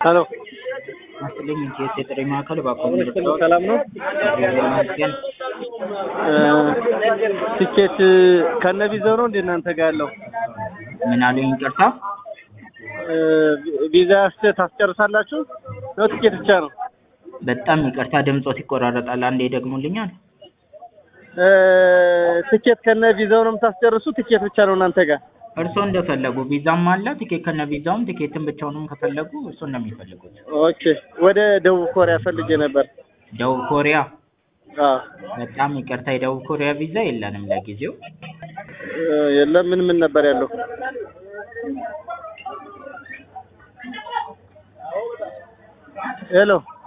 ሄሎ አስጥልኝ ኢንቲኤስ የጥሪ ማዕከል ባኮ ሰላም ነው? ይመስገን። ትኬት ከነ ቪዛው ነው እንዴ እናንተ ጋር ያለው? ምን አሉኝ? ይቅርታ እ ቪዛ ስ ታስጨርሳላችሁ ነው ትኬት ብቻ ነው? በጣም ይቅርታ ድምጾት ይቆራረጣል። አንዴ ይደግሙልኛል? እ ትኬት ከነ ቪዛው ነው የምታስጨርሱ? ትኬት ብቻ ነው እናንተ ጋር? እርስዎ እንደፈለጉ ቪዛም አለ ቲኬት ከነ ቪዛውም ቲኬትን ብቻውንም ከፈለጉ እርስዎ እንደሚፈልጉት። ኦኬ ወደ ደቡብ ኮሪያ ፈልጌ ነበር። ደቡብ ኮሪያ አዎ በጣም ይቅርታ የደቡብ ኮሪያ ቪዛ የለንም ለጊዜው። እ የለም ምን ምን ነበር ያለው? ሄሎ